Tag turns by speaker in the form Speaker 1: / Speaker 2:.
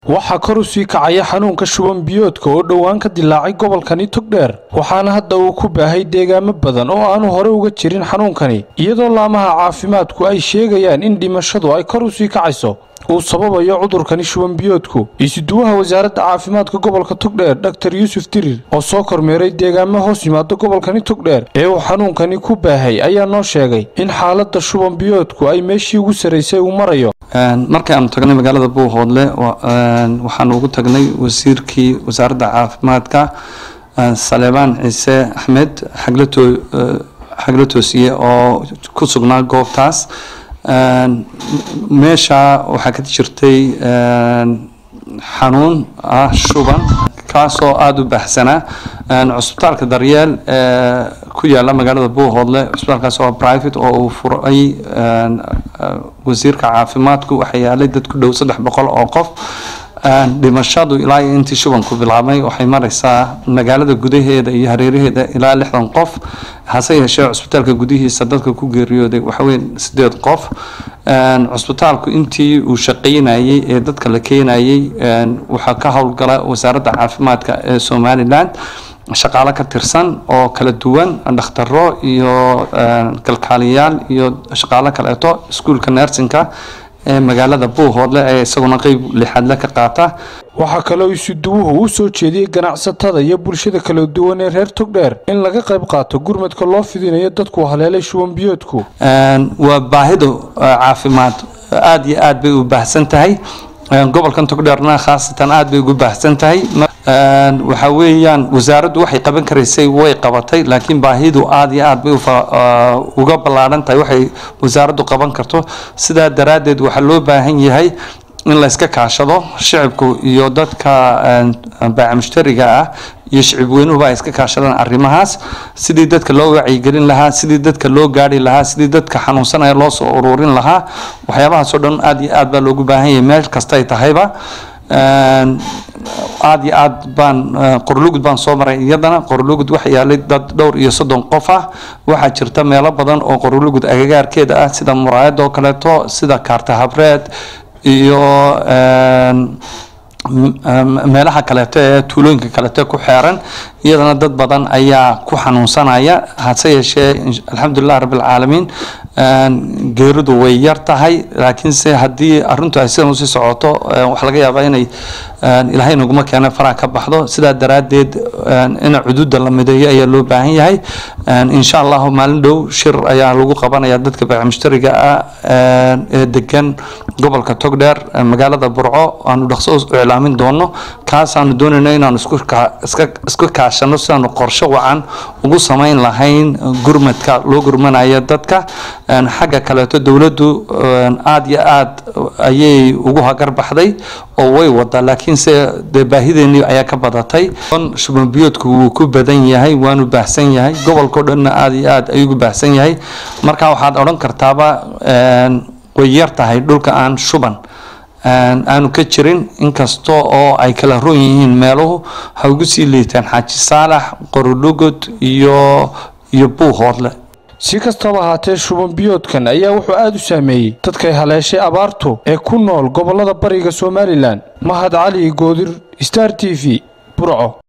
Speaker 1: waxaa kor u sii kacaya xanuunka shuban biyoodka oo dhowaan ka dilaacay gobolkani togdheer waxaana hadda uu ku baahay deegaamo badan oo aanu hore uga jirin xanuunkani iyadoo laamaha caafimaadku ay sheegayaan in dhimashadu ay kor u sii kacayso uu sababayo cudurkani shuban biyoodku isuduwaha wasaaradda caafimaadka gobolka togdheer dhaktar yuusuf dirir oo soo kormeeray deegaamo hoos yimaado gobolkani togdheer ee uu xanuunkani ku baahay ayaa noo sheegay in xaaladda shuban biyoodku ay meeshii ugu sarraysay uu marayo
Speaker 2: markii aanu tagnay magaalada buuhoodle waxaanu ugu tagnay wasiirkii wasaaradda caafimaadka saleebaan ciise axmed xagla toosiye oo ku sugnaa goobtaas meesha waxaa ka jirtay xanuun ah shuban kaasoo aada u baahsanaa cusbitaalka daryeel ku yaala magaalada buuhoodle cusbitaalkaas oo private oo uu furay wasiirka caafimaadku waxaa yaalay dad ku dhow saddex boqol oo qof dhimashadu ilaa iyo intii shubanku bilaabmay waxay maraysaa magaalada gudaheeda iyo hareeraheeda ilaa lixdan qof hase yeeshee cusbitaalka gudihiisa dadka ku geeriyooday waxaweye sideed qof cusbitaalku intii uu shaqaynayey ee dadka la keenayey waxaa ka howlgala wasaaradda caafimaadka ee somalilan shaqaalo ka tirsan oo kala duwan dhakhtaro iyo kalkaaliyayaal iyo shaqaalo kaleeto iskuulka nersinka ee magaalada buuhoodle ee isaguna qeyb lixaadle ka qaata
Speaker 1: waxaa kaloo isuduwuhu u soo jeediyey ganacsatada iyo bulshada kala duwan ee reer togdheer in laga qayb qaato gurmadka loo fidinayo dadku haleelay shuban biyoodku
Speaker 2: waa baahidu caafimaad aada iyo aad bay u baahsan tahay gobolkan togdheerna khaasatan aada bay ugu baahsan tahay waxa weeyaan wasaaraddu waxay qaban karaysay way qabatay laakiin baahidu aada iyo aad bay uga ballaadhan tahay waxay wasaaraddu qaban karto sidaa daraaddeed waxaa loo baahan yahay in la yska kaashado shicibku iyo dadka baaca mushtariga ah iyo shicib weynuhuba ay iska kaashadaan arrimahaas sidii dadka loo wacyigelin lahaa sidii dadka loo gaari lahaa sidii dadka xanuunsanaya loo soo ururin lahaa waxyaabahaasoo dhan aada iyo aad baa loogu baahan yahay meel kastay tahayba aada iyo aad baan qorlugud baan soo maray iyadana qorlugud waxa yaalay dad dhowr iyo soddon qof ah waxaa jirta meelo badan oo qorlugud agagaarkeeda ah sida muraayad oo kaleeto sida kaarta habreed iyo meelaha kaleeto ee tuulooyinka kaleeto ku xeeran iyadana dad badan ayaa ku xanuunsanaya hase yeeshee alxamdulilah rabbilcaalamiin geeridu way yar tahay laakiinse haddii arintu ay sidan usii socoto waxaa laga yaabaa inay ilaahay naguma keena faraha ka baxdo sidaa daraaddeed in cududa la mideeyo ayaa loo baahan yahay insha allahu maalin dhow shir ayaa lagu qabanaya dadka baac mushtariga ah ee degan gobolka togdheer magaalada burco aanu dhaqso iclaamin doono kaasaanu doonayno inaanu isku kaashano sidaanu qorsho wacan ugu samayn lahayn gurmadka loo gurmanayo dadka xagga kaleeto dowladdu aada iyo aad ayay ugu hagar baxday oo way wadaa laakiinse dee baahideenii ayaa ka badatay shuban biyoodku wuu ku badan yahay waanu baahsan yahay gobolkao dhanna aada iyo aad ayuu ugu baahsan yahay marka waxaad odhan kartaaba way yar tahay dhulka aan shuban aanu ka jirin inkasta oo ay kala roon yihiin meeluhu ha ugu sii liitaan xaaji saalax qorolugod iyo iyo buuhoodle
Speaker 1: si kastaba ahaatee shuban biyoodkan ayaa wuxuu aada u saameeyey dadkay haleeshay abaartu ee ku nool gobollada bariga somalilan mahad cali goodir star t v burco